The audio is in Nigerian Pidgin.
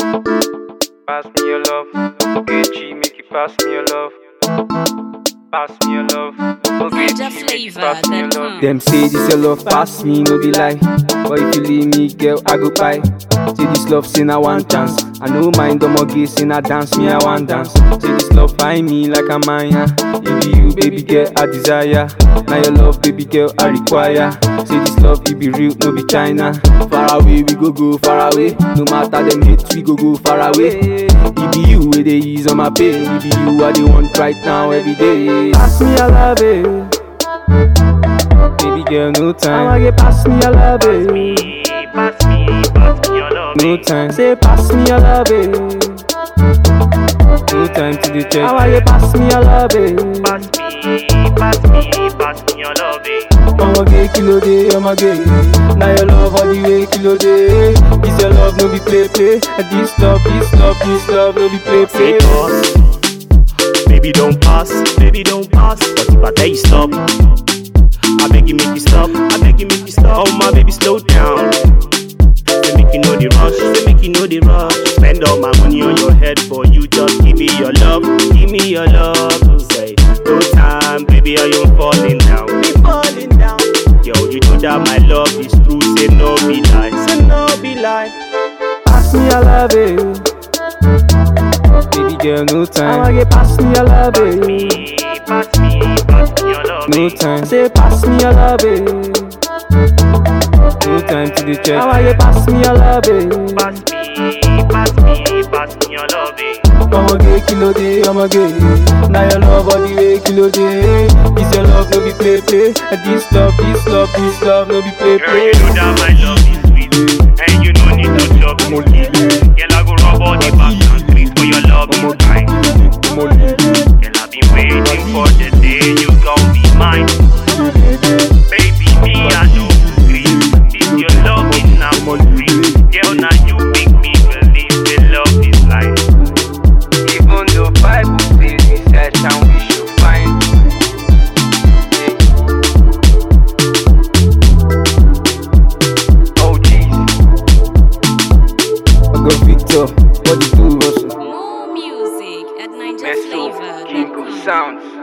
Pass me your love. Ogechi, make you pass me your love. Pass me your love. Ogechi, make you pass me your love. Them say this your love pass me, no be lie. But if you leave me, girl, I go buy. Say this love, say na one chance. I no mind them again, say na dance me, I want dance. Say this love find me like a Maya. It be you, baby girl, I desire. Now your love, baby girl, I require. Say this love, it be real, no be China. Far away, we go go far away. No matter them hate, we go go far away. It be you, where they ease on my pain. It be you, I they want right now, every day. Pass me, I love it. Baby girl, no time. I'ma get pass me, I love it. me, pass me, pass me your love. No time. Say pass me, I love it. No time to the check. I'ma get pass me, I love it. Pass me, pass me, pass me your loving. I'ma get kilo day, I'ma get. Now your love all the way kilo day. This your love, no be play play. And This love, this love, this love, no be play Say play. pause, baby don't pass, baby don't pass. But if I tell you stop, I beg you make you stop, I beg you make you stop. Oh my baby slow down. Say make you know the rush, say make you know the rush. Spend all my money on your head for you, just give me your love, give me your love. Say no time, baby, I am falling down, be falling down. Yo, you know that my love is true, say no be lie, say no be lie. Pass me, I love it. Baby girl, no time. I'ma get pass me, I love it. Me, pass me, pass me your love. No time. Say pass me, I love it. No time to the check. I'ma get pass me, I love it. Pass me, pass me, pass me your loving. I'ma get kilo day, I'ma get. Now your love all the way kilo day. This your love, no be play play. And this love, this love, this love, no be play Girl, play. you know that my love is sweet, and you no need to chop no Girl, I go rub all the back and sweet for your love is kind. Girl, I've been waiting for the day you gon' be mine. Baby, me I know agree. This your love is now free. Girl, now you make me believe the love is life. Even though Bible says we search and we should find. Oh Jesus. I go Victor, what you do, Russell? More music at Meso, King of NigerFlavor.com. Sounds.